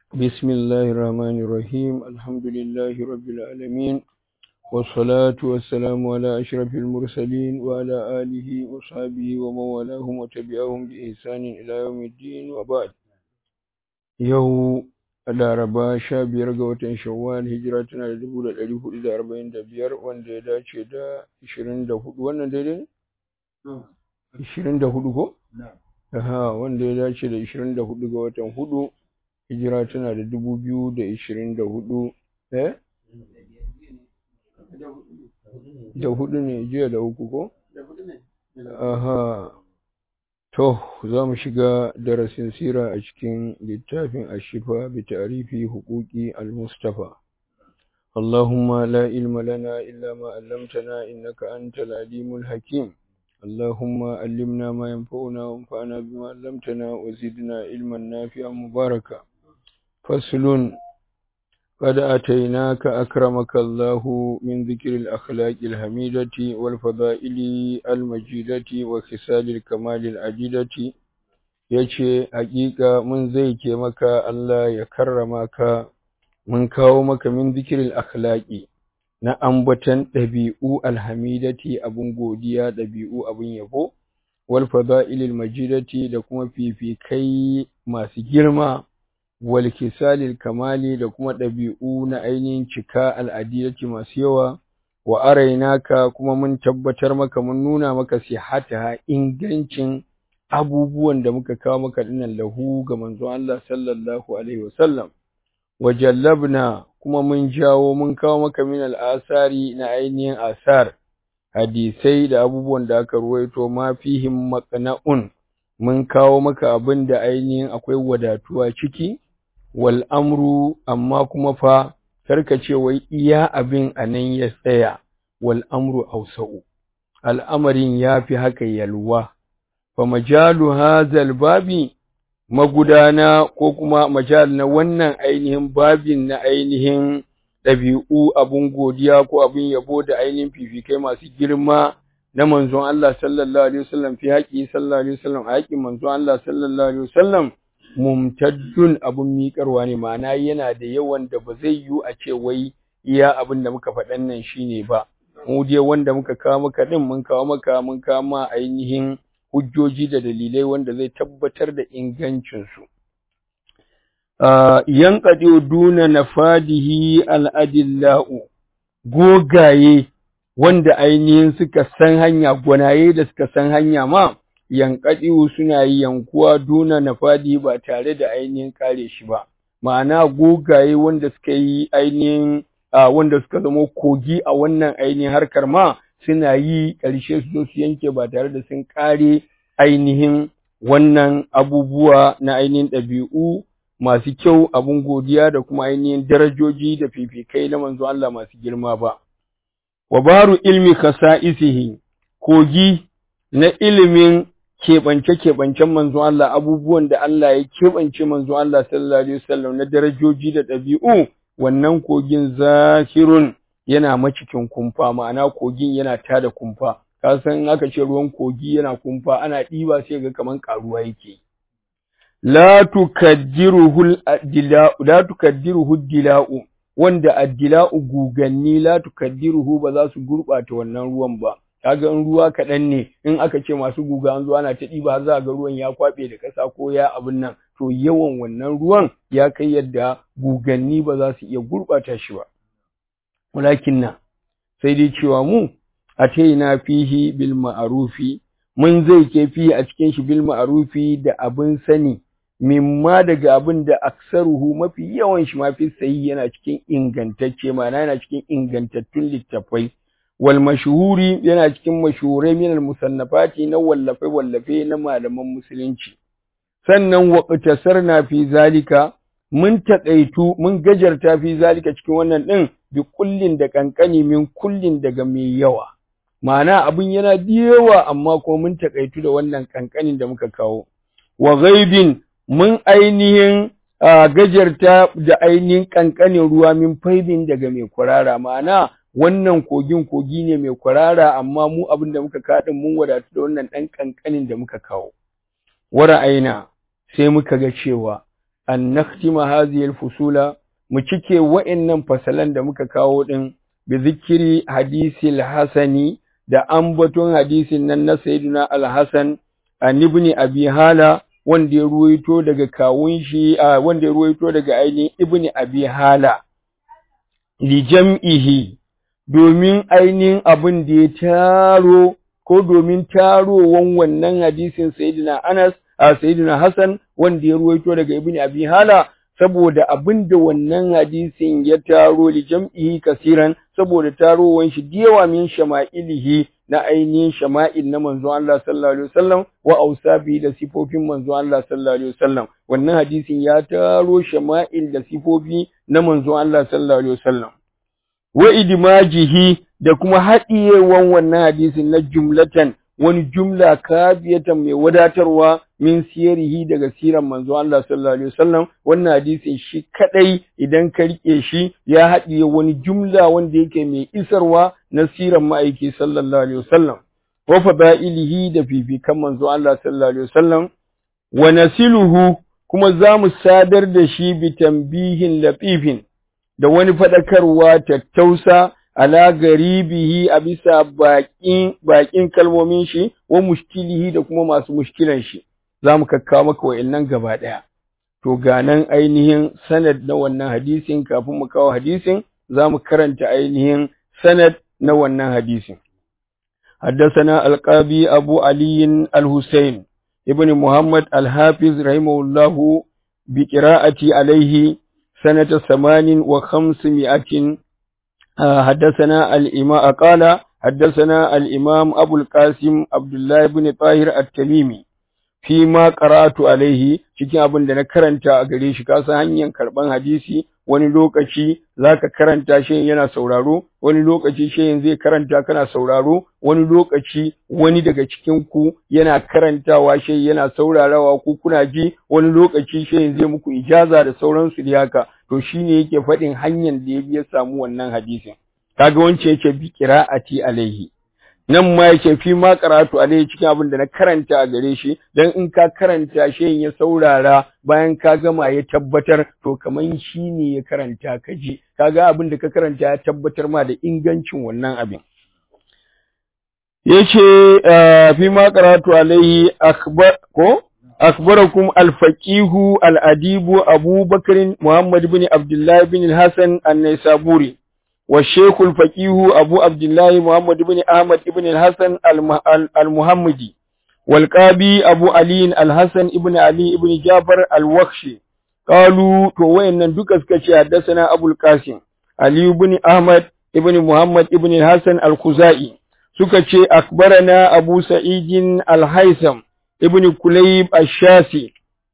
بسم الله الرحمن الرحيم الحمد لله رب العالمين والصلاة والسلام على أشرف المرسلين وعلى آله وصحبه ومن والاهم وتبعهم بإحسان إلى يوم الدين وبعد يوم Laraba sha biyar ga watan Shawwal hijira tana da dubu da ɗari hudu da arba'in da biyar wanda ya dace da ishirin da hudu wannan daidai ne? Ishirin da hudu ko? Aha wanda ya dace da ishirin da hudu ga watan hudu hijira tana da dubu biyu da ishirin da hudu eh? Da hudu ne jiya da uku ko? Aha To, za mu shiga darasin sira a cikin littafin Ashifa bi ta'rifi huquqi al-Mustafa. Allahumma la ilma lana illa ma 'allamtana innaka antal alimul hakim. Allahumma allimna ma yanfa'una wanfa'na bima 'allamtana wa zidna ilman nafi'an mubaraka. Faslun قد أتيناك أكرمك الله من ذكر الأخلاق الحميدة والفضائل المجيدة وخصال الكمال العديدة yace hakika mun zai ke maka Allah ya karrama ka mun kawo maka min zikiril akhlaqi na ambatan ɗabi'u alhamidati abun godiya ɗabi'u abun yabo wal fada'ilil majidati da kuma fifikai masu girma wal kisalil kamali da kuma ɗabi'u na ainihin cika al'adilati masu yawa wa arainaka kuma mun tabbatar maka mun nuna maka sihata ingancin abubuwan da muka kawo maka dinnan lahu ga manzon Allah sallallahu alaihi wasallam wa jallabna kuma mun jawo mun kawo maka min al'asari na ainihin asar hadisai da abubuwan da aka ruwaito ma fihim maqna'un mun kawo maka abin da ainihin akwai wadatuwa ciki wal amru amma kuma fa karka ce wai iya abin anan ya tsaya wal amru ausa'u al'amarin yafi haka yalwa fa majalu hadzal babi magudana ko kuma majal na wannan ainihin babin na ainihin ɗabi'u abun godiya ko abun yabo da ainihin fifikai masu girma na manzon Allah sallallahu alaihi wasallam fi haƙi sallallahu alaihi wasallam a haƙin manzon Allah sallallahu alaihi wasallam mumtaddun abun miƙarwa ne ma'ana yana da yawan da ba zai yiwu a ce wai iya abin da muka faɗan nan shine ba mu dai wanda muka kawo maka din mun kawo maka mun kawo ma ainihin hujjoji da dalilai wanda zai tabbatar da ingancin su yanqadi duna nafadihi al-adillau gogaye wanda ainihin suka san hanya gwanaye da suka san hanya ma yankaɗiwu suna yi yankuwa duna nafadi ba tare da ainihin kare shi ba ma'ana gogaye wanda suka yi ainihin wanda suka zama kogi a wannan ainihin harkar ma suna yi ƙarshe su zo su yanke ba tare da sun kare ainihin wannan abubuwa na ainihin ɗabi'u masu kyau abun godiya da kuma ainihin darajoji da fifikai na manzo Allah masu girma ba wa baru ilmi khasa'isihi kogi na ilimin keɓance-keɓancen manzon Allah abubuwan da Allah ya keɓance manzon Allah sallallahu alaihi wasallam na darajoji da ɗabi'u wannan kogin zahirun yana macikin kumfa ma'ana kogin yana tada kumfa ka san aka ce ruwan kogi yana kumfa ana ɗiba sai ga kaman karuwa yake la tukaddiruhu ad-dila'u la tukaddiruhu ad-dila'u wanda ad-dila'u guganni la tukaddiruhu ba za su gurbata wannan ruwan ba kaga in ruwa kaɗan ne in aka ce masu guga an zo ana ta ɗiba har za ga ruwan ya kwaɓe da ƙasa ko ya abin nan to yawan wannan ruwan ya kai yadda guganni ba za su iya gurɓata shi ba walakin na sai dai cewa mu a na fihi bil ma'arufi mun zai ke fi a cikin shi bil ma'arufi da abin sani mimma daga abin da aksaruhu mafi yawan shi mafi sayi yana cikin ingantacce ma'ana yana cikin ingantattun littattafai wal mashhuri yana cikin mashhurai min al musannafati na wallafe wallafe na malaman musulunci sannan waqtasarna fi zalika mun taƙaitu mun gajarta fi zalika cikin wannan din bi kullin da kankani min kullin daga mai yawa ma'ana abin yana da yawa amma kuma mun taƙaitu da wannan kankanin da muka kawo wa ghaibin mun ainihin gajarta da ainihin kankanin ruwa min faibin daga mai kwarara ma'ana wannan kogin kogi ne mai kwarara amma mu abin da muka kaɗin mun wadatu da wannan ɗan ƙanƙanin da muka kawo. Wara aina sai muka ga cewa an naktima hadhihi al-fusula mu cike wa'annan fasalan da muka kawo din bi zikiri hadisil hasani da ambaton hadisin nan na sayyidina al-hasan an ibn abi hala wanda ya ruwaito daga kawun shi wanda ya ruwaito daga ainihin ibn abi hala li jam'ihi domin ainihin abin da ya taro ko domin tarowan wannan hadisin sayyidina Anas a sayyidina Hassan wanda ya ruwaito daga Ibn Abi Hala saboda abin da wannan hadisin ya taro li jam'ihi kasiran saboda tarowan shi diyawa min shama'ilihi na ainihin shama'il na manzo Allah sallallahu alaihi wasallam wa ausabi da sifofin manzo Allah sallallahu alaihi wasallam wannan hadisin ya taro shama'il da sifofi na manzo Allah sallallahu alaihi wasallam wa idmajihi da kuma haɗiyewan wannan hadisin na jumlatan wani jumla kafiyatan mai wadatarwa min siyarihi daga siran manzo Allah sallallahu alaihi wasallam wannan hadisin shi kadai idan ka rike shi ya haɗiye wani jumla wanda yake mai isarwa na siran ma'aiki sallallahu alaihi wasallam wa fadailihi da fifikan manzo Allah sallallahu alaihi wasallam wa nasiluhu kuma za mu sadar da shi bi tambihin latifin da wani faɗakarwa tattausa ala garibihi a bisa baƙin baƙin kalmomin shi wa mushkilihi da kuma masu mushkilan shi za mu kakkawo maka wa'annan gaba ɗaya to ga nan ainihin sanad na wannan hadisin kafin mu kawo hadisin za mu karanta ainihin sanad na wannan hadisin حدثنا القاضي أبو علي الحسين ابن محمد الحافظ رحمه الله بقراءة عليه سنة ثمان وخمسمائة حدثنا الإمام قال حدثنا الإمام أبو القاسم عبد الله بن طاهر التميمي فيما قرأت عليه cikin abin da na karanta a gare shi kasan hanyar karban hadisi wani lokaci zaka karanta shi yana sauraro wani lokaci shi zai karanta kana sauraro wani lokaci wani daga cikin ku yana karantawa shi yana saurarawa ku kuna ji wani lokaci shi zai muku ijaza da sauransu da haka to shine yake faɗin hanyar da ya ya samu wannan hadisin kaga wance yake bi qira'ati alaihi nan ma yake fi ma karatu alaihi cikin abin da na karanta a gare shi dan in ka karanta shi ya saurara bayan ka gama ya tabbatar to kaman shi ne ya karanta ka ji kaga abin da ka karanta ya tabbatar ma da ingancin wannan abin yace fi ma karatu alaihi akbar ko أخبركم الفقيه الأديب أبو بكر محمد بن عبد الله بن الحسن النيسابوري والشيخ الفقيه أبو عبد الله محمد بن أحمد بن الحسن المحمدي والقابي أبو علي الحسن بن علي بن جابر الوخشي قالوا توين ندك اسكشي حدثنا أبو القاسم علي بن أحمد بن محمد بن الحسن الخزائي سكشي أخبرنا أبو سعيد الهيثم ابن كليب الشاسي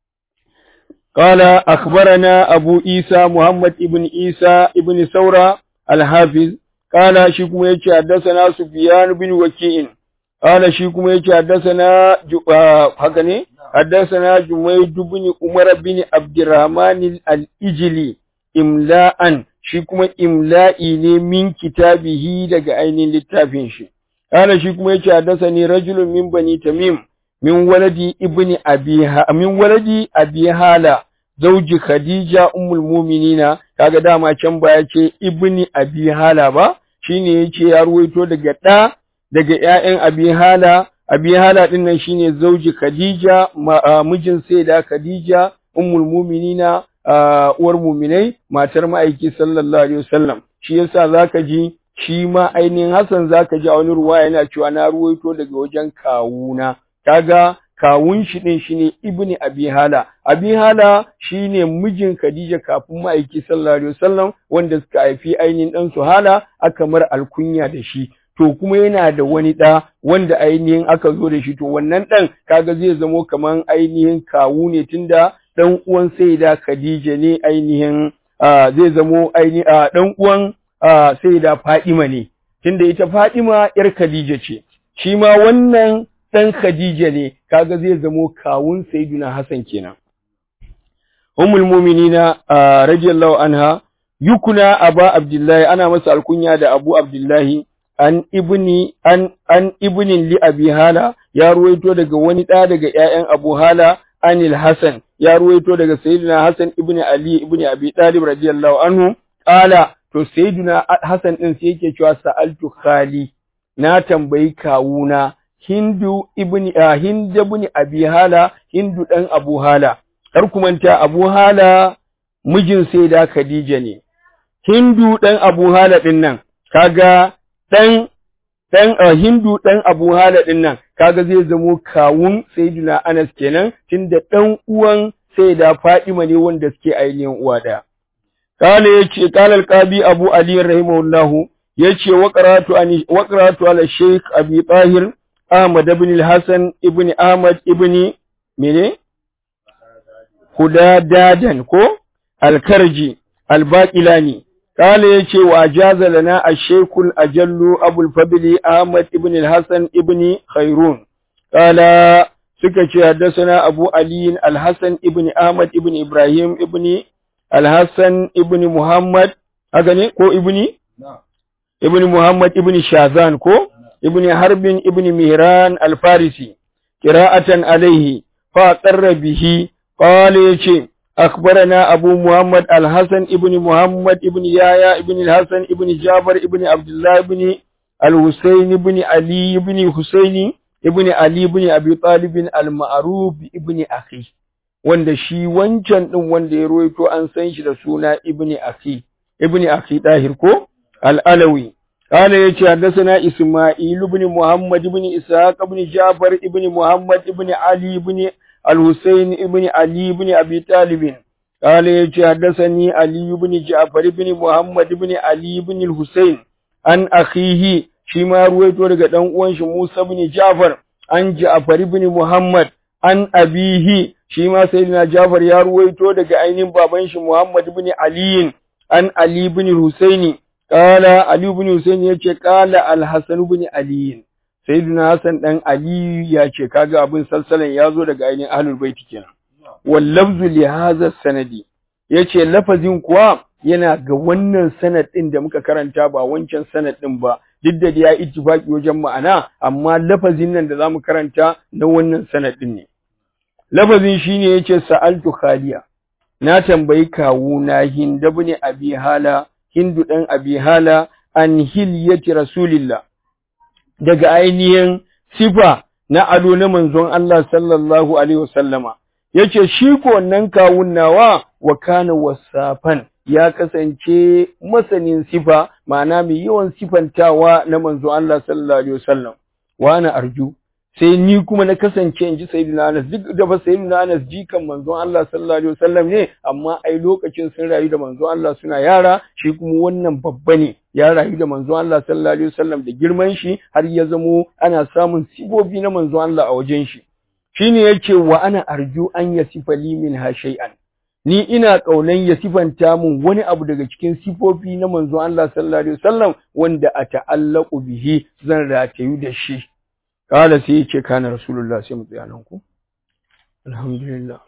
قال أخبرنا أبو إيسى محمد ابن إيسى ابن ثورة الحافظ قال شيكم يجي حدثنا سفيان بن وكيء قال شيكم يجي حدثنا حقني حدثنا جميد بن عمر بن عبد الرحمن الإجلي إملاء شيكم إملائي من كتابه daga ainihin littafin shi قال شيكم يجي حدثني رجل من بني تميم min waladi ibni abiha min waladi abi hala zauji khadija ummul mu'minina kaga dama can baya ce ibni abi hala ba shine yace ya ruwaito daga da daga ƴaƴan abi hala abi hala din nan shine zauji khadija mijin sayyida khadija ummul mu'minina uwar mu'minai matar ma'aiki sallallahu alaihi wasallam shi yasa zaka ji shi ma ainihin Hassan zaka ji a wani ruwa yana cewa na ruwaito daga wajen kawuna kaga kawun shi din shine ibni abi hala abi hala shine mijin khadija kafin ma'aiki sallallahu alaihi wasallam wanda suka haifi ainihin dan su hala aka mar alkunya da shi to kuma yana da wani da wanda ainihin aka zo da shi to wannan dan kaga zai zamo kaman ainihin kawu ne tunda dan uwan sayyida khadija ne ainihin zai zamo ainihin dan uwan sayyida fadima ne tunda ita fadima yar khadija ce shi ma wannan ɗan Khadija ne, kaga zai zamo kawun Sayyiduna Hassan kenan. Ummul muminina radiyallahu anha yukuna Aba Abdullahi ana masa alkunya da Abu Abdullahi an ibni an an ibnin li Abi Hala ya ruwaito daga wani ɗa daga ƴaƴan Abu Hala anil hasan ya ruwaito daga sayyidina hasan ibn ali ibn abi talib radiyallahu anhu qala to sayyidina hasan din sai yake cewa sa'altu khali na tambayi kawuna hindu ibn hind ibn abi hala hindu dan abu hala kar ku manta abu hala mijin sayyida khadija ne hindu dan abu hala din nan kaga dan dan hindu dan abu hala din nan kaga zai zamo kawun sayyidina Anas kenan tunda dan uwan sayyida Fatima ne wanda suke ainihin uwa daya kale yace kala alqabi Abu Ali rahimahullah yace wa qaratu an wa qaratu ala Sheikh Abi Tahir Ahmad ibn al-Hasan ibn Ahmad ibn mene Hudadadan ko al-Karji al-Baqilani قال يشي وأجاز لنا الشيخ الأجل أبو الفضل أحمد ابن الحسن ابن خيرون قال سكتي حدثنا أبو علي الحسن ابن أحمد ابن إبراهيم ابن الحسن ابن محمد أغني كو ابني ابن محمد ابن شاذان كو ابن حرب ابن مهران الفارسي قراءة عليه فأقر به قال يشي أخبرنا أبو محمد الحسن ابن محمد ابن يايا ابن الحسن ابن جابر ابن عبد الله ابن الحسين ابن علي ابن حسين ابن علي ابن أبي طالب المعروف ابن أخي wanda shi wancan din wanda ya ruwaito an san shi da suna ibni akhi ibni akhi dahir ko al-alawi qala yace hadathana isma'il ibn muhammad ibn ishaq ibn jafar ibn muhammad ibn ali ibn الحسين ابن علي بن أبي طالب قال يجي حدثني علي بن جعفر بن محمد بن علي بن الحسين عن أخيه شما رويته daga dan uwan shi Musa ibn Ja'far an Ja'far ibn Muhammad an abihi shi ma sayyidina Ja'far ya ruwaito daga ainihin baban shi Muhammad ibn Ali an Ali ibn Husaini qala Ali ibn Husaini yace qala al-Hasan ibn Ali sayyidina Hassan dan Ali ya ce kaga abin salsalan ya zo daga ainihin ahlul baiti kenan wal lafzu li hadha sanadi yace lafazin kuwa yana ga wannan sanad din da muka karanta ba wancan sanad din ba duk da ya ittifaki wajen ma'ana amma lafazin nan da zamu karanta na wannan sanad din ne lafazin shine yace sa'altu khaliya na tambayi kawu na hinda ibn abi hala hindu dan abi hala an hilyati rasulillah daga ainihin sifa na ado na manzon Allah sallallahu alaihi wasallama yace shi ko wannan kawun nawa wa kana wasafan ya kasance masanin sifa ma'ana mai yawan sifantawa na manzon Allah sallallahu alaihi wasallam wa ana arju sai ni kuma na kasance in ji sayyidina Anas duk da ba sayyidina Anas jikan manzon Allah sallallahu alaihi wasallam ne amma ai lokacin sun rayu da manzon Allah suna yara shi kuma wannan babba ne ya rayu da manzon Allah sallallahu alaihi wasallam da girman shi har ya zamo ana samun sibobi na manzon Allah a wajen shi shine yace wa ana arju an yasifa li min ha shay'an ni ina kaunan ya sifanta mun wani abu daga cikin sifofi na manzon Allah sallallahu alaihi wasallam wanda a ta'allaqu bihi zan ratayu da shi kala sai yace kana rasulullah sai mu tsaya nan ku alhamdulillah